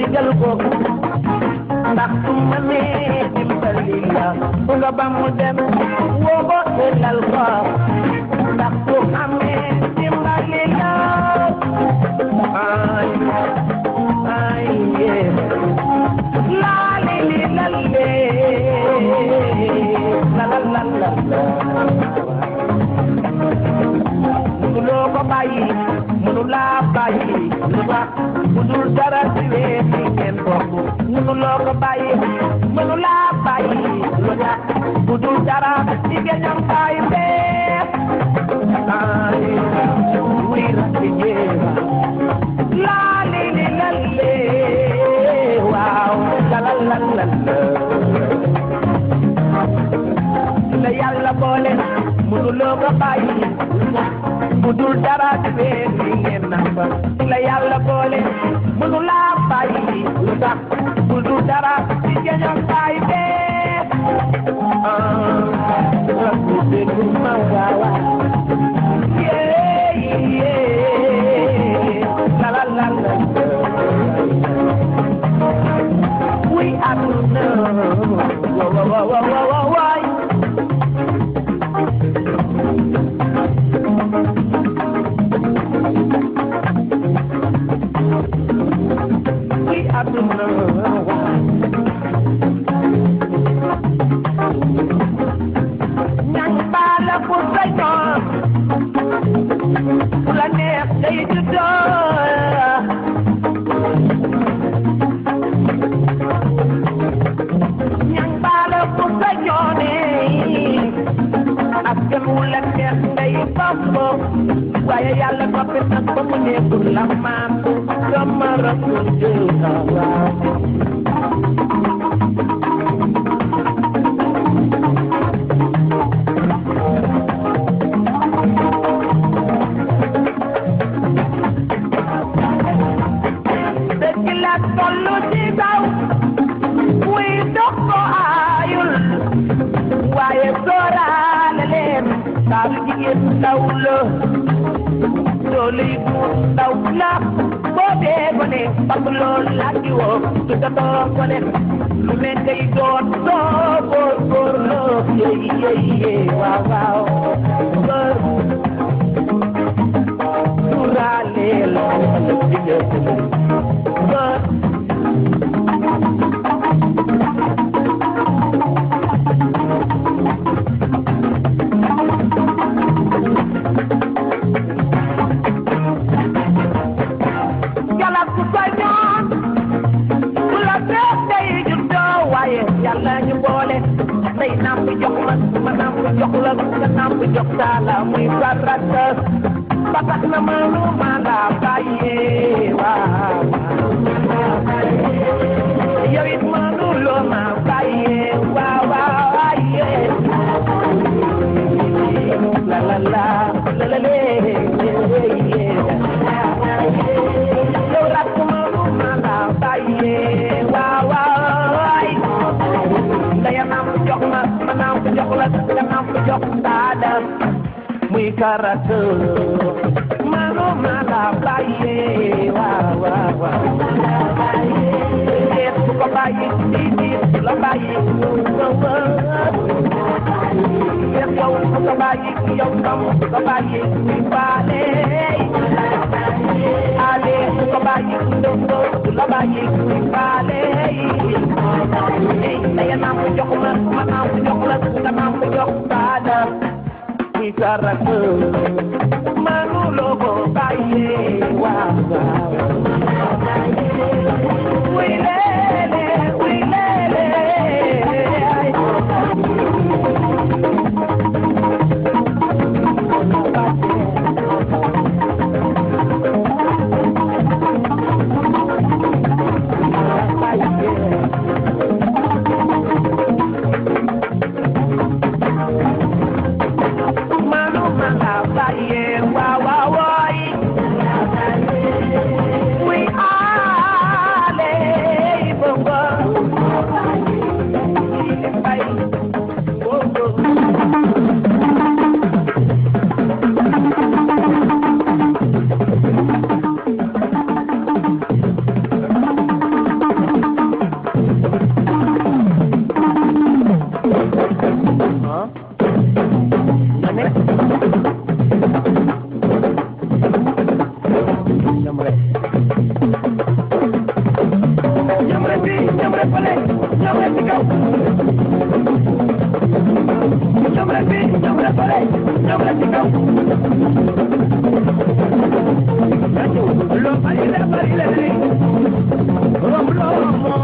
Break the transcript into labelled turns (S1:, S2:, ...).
S1: digal ko ndax su ma nee dimbali la nga ba mu dem woo ko tëral ko ndax su amee dimbali la ay ay yee laa li li la lee la la la la la mënuloo ko bàyyi mënulaa bàyyi lu tax bu dul dara ci wéer yi ngeen bokk mënuloo ko bàyyi mënulaa bàyyi lu tax bu dul dara ci geñam bàyyi bee ay wuy rakki jéema laa li li la lee waaw la la la la la la yàlla boole mënuloo ko bàyyi bu dul dara ci bee bi ngeen namba la yàlla boole mënulaa bàyyi lu tax bu dul dara ci geñam bàyyi bee ah rabbi déglu ma waawa yee yee la la la la wuy aduna wa wa wa wa wa wa waay wuy aduna ñañ baala ku sañoon ku la neex day juddoo ñañ baala ku sañoone ak kenn wu la neex ngay bambo waaye yàlla noppi nag ba mu nekkul la maandu sama rasul jël na waaw dëgg la tollu ci kaw muy dox ko aayul waaye sóoraale leen saalu jigéen ndaw la loolu yi du ndaw la boo dee ko ne parce que loolu laa di woo du ko too ko ne lu ne ngay doon soo góor góor loo yéy yéy yéy waaw waaw góor sóoraale la jigéen góor yàlla ku sañoon ku la neex day juddoo waaye yàlla ñu boole day nàmp jox la ma nàmp jox la nga nàmp jox taala muy farata ba tax na mënu ma la bàyyee waaw yow it mënu loo ma bàyyee waaw waaw waaye la la la la la lee yow rakk mënu ma la bàyyee waaw waaw waay daya naam jox ma ma naam jox la nga naam jox daada muy karata mënu ma la bàyyee waaw waaw waaw deet su ko bàyyi di di su la bàyyi deet yow su ko bàyyi yow tam su ko bàyyi muy baale ale su ko bàyyi ndongo su la bàyyi muy baale ey daya naam jox ma ma naam jox la nga naam jox daada muy karata mënu loo ko bàyyee waaw waaw Uy lele, uy lele, ay. Manu mala baye wa wa wa ñëw la ci kaw loo bari la bari la rek romb loo romb